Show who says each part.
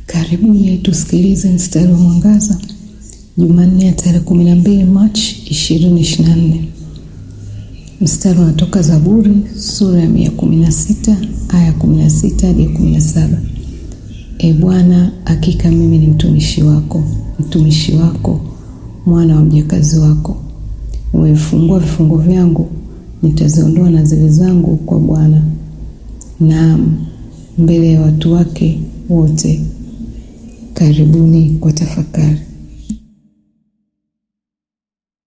Speaker 1: Karibuni tusikilize mstari wa mwangaza Jumanne ya tarehe 12 Machi 2024. Mstari unatoka Zaburi sura ya 116 aya 16 hadi 17. E Bwana, hakika mimi ni mtumishi wako, mtumishi wako, mwana wa mjakazi wako. Umefungua vifungo vyangu, nitaziondoa nadhiri zangu kwa Bwana, naam, mbele ya watu wake wote. Karibuni kwa tafakari.